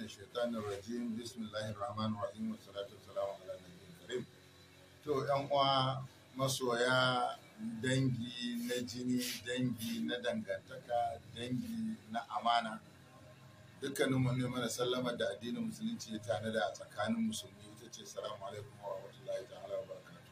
الشيطان الرجيم بسم الله الرحمن الرحيم والصلاة والسلام على النبي الكريم to yan uwa masoya dangi na jini dangi na dangantaka dangi na amana dukkanin mu ne mana sallama da addinin musulunci ya tanada a tsakanin musulmi ita ce salamu alaikum wa rahmatullahi ta'ala wa barakatuh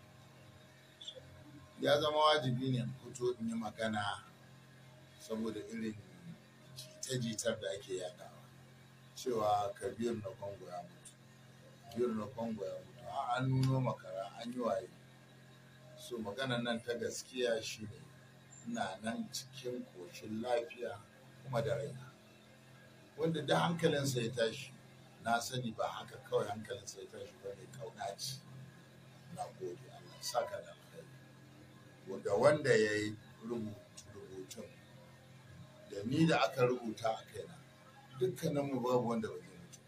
ya zama wajibi ne in fito in yi magana saboda irin jita-jitar da ake yadawa cewa kabir na kongo ya mutu kabir na kongo ya mutu a an nuno makara an yi waye so maganan nan ta gaskiya shine ina nan cikin koshin lafiya kuma da raina wanda da hankalinsa ya tashi na sani ba haka kawai hankalinsa ya tashi ba ne kauna ce na gode Allah saka da alkhairi da wanda ya yi rubutun da ni da aka rubuta a kaina dukkaninmu babu wanda ba zai mutu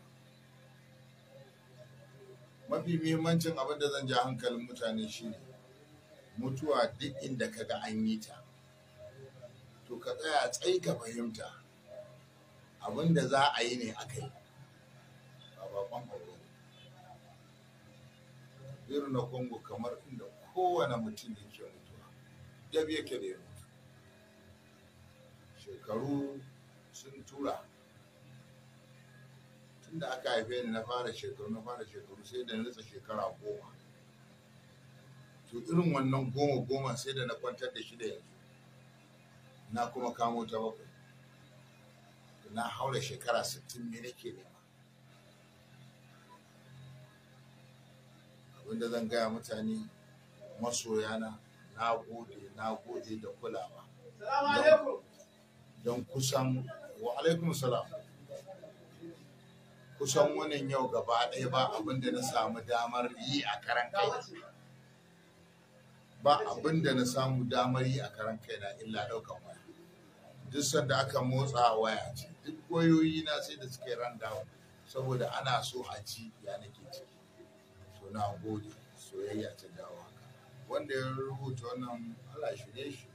ba mafi muhimmancin abin da zan ja hankalin mutane shine mutuwa duk inda ka ga an yi ta to ka tsaya tsayi ka fahimta abin da za a yi ne aka yi ba bakon abu irin na kongo kamar inda kowane mutum yake mutuwa dab yake da ya mutu shekaru sun tura tunda aka haife ni na fara shekaru na fara shekaru sai da nutsa shekara goma to irin wannan goma goma sai da na kwantar da shi da yanzu na kuma kamo ta bakwai na haura shekara sittin ne nake nema abinda zan gaya mutane masoyana na gode na gode da kulawa don kusan wa alaikum salam kusan wannan yau gaba ɗaya ba abinda na samu damar yi a karan kai ba abinda na samu damar yi a karan kai na illa ɗaukan waya duk sanda aka motsa waya ce duk wayoyi na sai da suke ran down saboda ana so a ci ya nake ciki so na gode soyayya ta dawo haka wanda ya rubuta wannan Allah shirye shi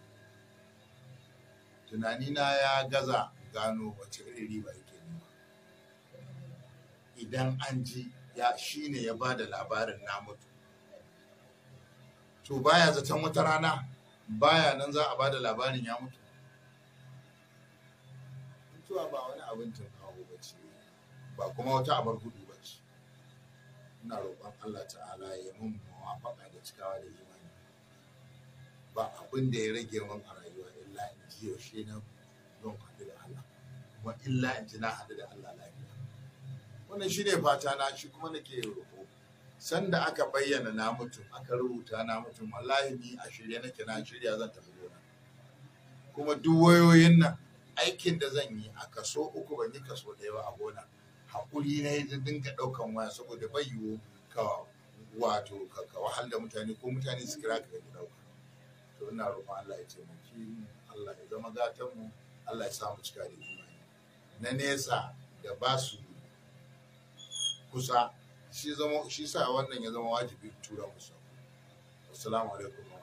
tunanina ya gaza gano wace irin riba yake nema idan an ji ya shine ya ba da labarin na mutu to baya zaton wata rana baya nan za a ba da labarin ya mutu mutuwa ba wani abin tunkawo ba ce ba kuma wata abar gudu ba ce ina roƙon Allah ta'ala ya mun mawafaka da cikawa da imani ba abin da ya rage min a rayuwa illa in ji yaushe na don haɗu da Allah kuma illa in ji na haɗu da Allah lafiya wannan shi ne fata na shi kuma nake roƙo sanda aka bayyana na mutum aka rubuta na mutum wallahi ni a shirye nake na shirya zan tafi gona kuma duk wayoyin nan aikin da zan yi a kaso uku ban yi kaso ɗaya ba a gona haƙuri na yi dinga ɗaukan waya saboda bai yiwu ka wato ka wahal da mutane ko mutane su kira ka ga ɗauka to ina roƙon Allah ya taimaki mu Allah ya zama gatan mu Allah ya samu cika da imani na nesa da ba su kusa shi zama shi sa wannan ya zama wajibi tura musu assalamu alaikum